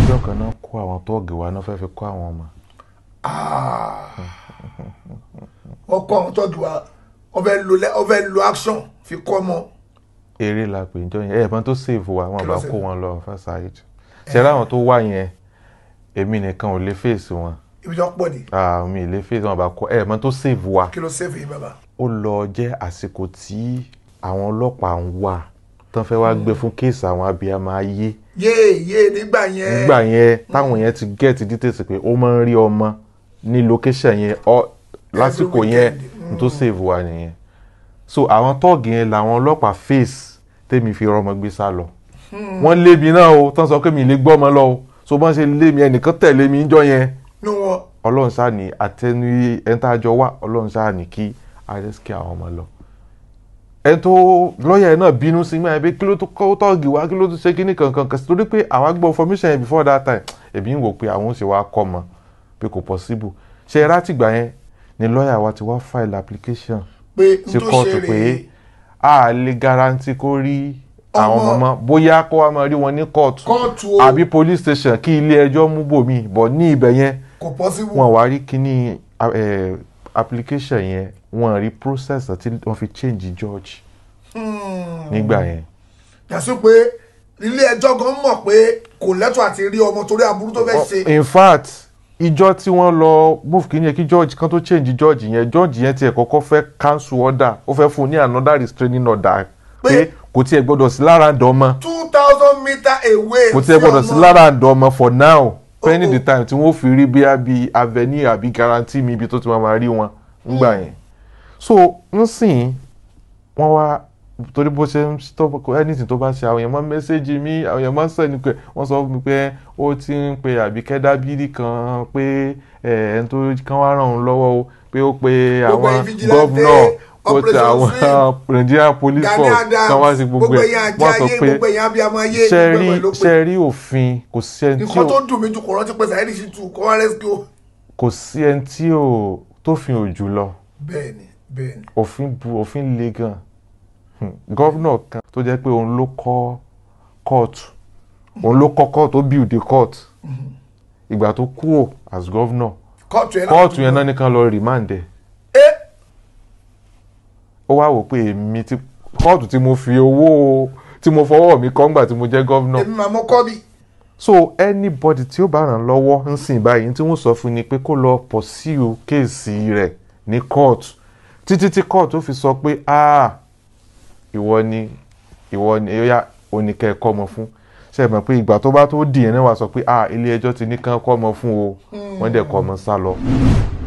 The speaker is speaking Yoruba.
níjọ́ kan náà kó àwọn tóògì wa náà fẹ́ẹ́ fi kó àwọn ọmọ wọ́n kọ́ àwọn tọ́jú wa wọ́n fẹ́ lo lẹ́- wọ́n fẹ́ lo action fi kọ́ ọmọ eré la pè níjọ́ yẹn ẹ̀ẹ̀kan tó save wa wọn Kí bá ló kó save? wọn lọ first aid ṣẹlẹ àwọn tó wà yẹn èmi nìkan ò lè fèsì wọn ibi tí wọ́n pọ̀ ní Ah, mi ì lè fèsì wọn bá kó ẹ̀ẹ̀kan tó save wa kí ló save yín bàbá. ó lọ jẹ́ àsìkò tí àwọn ọlọ́pàá ń wà tán fẹ́ wá gbé fún kéèsì àwọn abiyamọ ayé yéè yéè nígbà yẹn nígbà yẹn táwọn yẹn ti get details pé ó máa ń rí ọmọ ní location yẹn ọ lásìkò yẹn weekend. n tó save wa nìyẹn so àwọn tọ́ọ̀gì yẹn làwọn ọlọ́pàá face tèmi fi rọmọ gbé sá lọ wọ́n lé mi náà o tán sọ pé mi lè gbọ́ ọmọ lọ o so bọ́n ṣe lé mi ẹnìkan tẹ̀lé mi níjọ́ yẹn nú wọn ọlọ́run ṣáà ní àtẹnu ẹ̀ńtàjọ wà ọlọ́run ṣáà ní kí àrẹ́sìkì àwọn ọmọ lọ. ẹ tó lọ́ọ̀yà náà bínú sí mi àbí kí ló tó kọ́ tọ́ọ̀gì wá kí ló tó ṣe kíní kankan kan sí torí pé àwa gbọ́ information yẹn before that time èmi ń wò pé àwọn ò ṣe wá kọ́ mọ pé kò possible ṣe é látìgbà yẹn ni lọ́ọ̀yà wa ti wá file application pé n sí tó ṣe kóòtù rèé pé a lè guarantee kó rí àwọn Ọmọ. ọmọ bóyá kó wá máa rí wọn ní kóòtù kóòtù o àbí police station kí ilé ẹjọ́ mú bòmí bọ̀ ní ibẹ̀ yẹn kò possible wọn wá rí kíní eh, application yẹn wọn rí process àti wọn fi change judge Hmm. nígbà yẹn yàtọ̀ pé ilé ẹjọ́ gan mọ̀ pé kò lẹ́tọ̀ àti rí ọmọ torí aburú tó fẹ́ ṣe in fact ìjọ tí wọ́n lọ move kíní yẹn kí judge kan tó change judge yẹn judge yẹn tiẹ̀ kọ́kọ́ fẹ́ cancel order ó fẹ́ fún un ní another restraining order Pé- pé kò tiẹ̀ gbọ́dọ̀ sí lára àǹdọ̀ ọmọ two thousand meter away kò tiẹ̀ gbọ́dọ̀ sí lára àǹdọ̀ ọmọ for now pending Oh, the time tí wọ́n fi rí bí àbí avenue àbí guarantee mi ibi tó ti máa máa rí wọn nígbà yẹn so nsìn wọ́n wá torí bó ṣe ń stop anything tó bá ṣe àwọn èèyàn máa ń mẹ́sẹ́jì mi àwọn èèyàn máa ń sẹ́ni pé wọ́n sọ fún mi pé ó ti ń pe àbíkẹ́ dábìrì kan pé ẹ̀ ẹ̀ tó kán wá ràn òun lọ́wọ́ o pé ó pe Gbogbo àwọn ẹ̀yin vigilante, gọ́vnọ̀ ó ti Operation àwọn Swing, Nigerian police Gani force Adams kan wá sí gbogbo gbogbo ẹ̀ ẹ̀yin wọ́n ajé sọ ayé pé gbogbo ẹ̀yin abiyamọ ayé ṣe gbogbo rí ẹ̀ ló pé ṣe rí òfin kò sí ẹni tí nǹkan ò tó dùn mí jù kò rántí pé Saheed Shittu kọ́ wá rescue kò sí ẹni tí ò tó fi òjò lọ bẹ́ẹ̀ni bẹ́ẹ̀ni òfin bu òfin le gan Hmm. gọ́vnọ̀ kan tó jẹ́ pé òun ló kọ́ kóòtù òun ló kọ́ kóòtù ó build the court ìgbà tó kúrò as gọ́vnọ̀ kóòtù yẹn náà kóòtù yẹn náà nìkan lọ remand ẹ̀ ẹ ó wá wò pé èmi tí kóòtù tí mo fi owó tí mo fọwọ́ mi kọ́ ńgbà tí mo jẹ́ gọ́vnọ̀ èmi màá mọ kọ́bì so anybody tí ó bá ràn lọ́wọ́ ń sìn báyìí tí wọ́n sọ fún ni pé kó lọ pursue kéèsì rẹ̀ ní court títí tí court ó fi sọ pé ah ìwọ ni ìwọ ni ẹ̀yà oníkẹ́ kọ́ ọmọ fún ṣe é mọ̀ pé ìgbà tó bá tó dì yẹn náà wá sọ pé ah ilé ẹjọ́ ti ní kán kọ́ ọmọ fún o wọ́n dẹ̀ kọ́ ọmọ sá lọ